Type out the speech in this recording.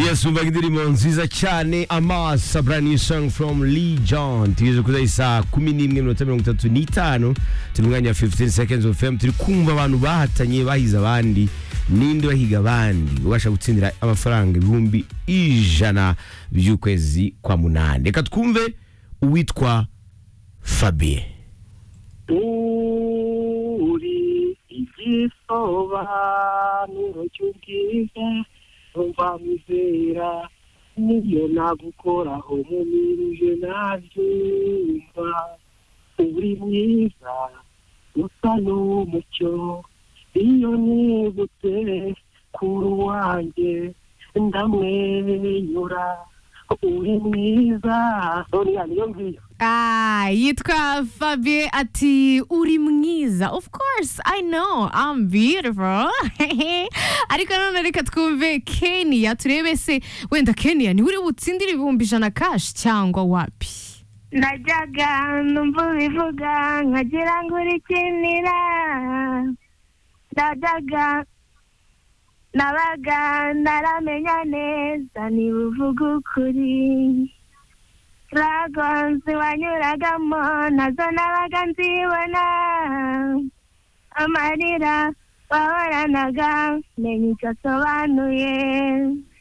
yesu umva indirimbo nziza cyane amasa brani song from lee john tugeze kuri iyi saa kumi n'imwe minota mirongo itatu n'itanu turi mu mwanya wa 15 seconds of fm turi kumva abantu bahatanye bahize abandi n'indi bahiga abandi ubasha gutsindira amafaranga ibihumbi ijana by'ukwezi kwa munani reka twumve uwitwa fabien uri igisobanuro cy'ubwiza umva mizera nibyo nagukoraho mumirije nabyumva uri mwiza usa n'umucyo iyo nibutse kuri uwanjye ndamwenyura uri mwiza soriya niyo ngiyo Ah, yitwa Fabien ati uri mwiza of course i know i'm beautiful ariko none reka twumve kenya turebe se wenda kenya niwe uri butsindire ibihumbi ijana kashi cyangwa wapi najyaga numva ubivuga nkagira ngo urikinira najyaga nabaga naramenya neza niba uvuga ukuri ragonzi wanyuragamo nazo nabaga nzibona amarira wahoranaga menya icyo asobanuye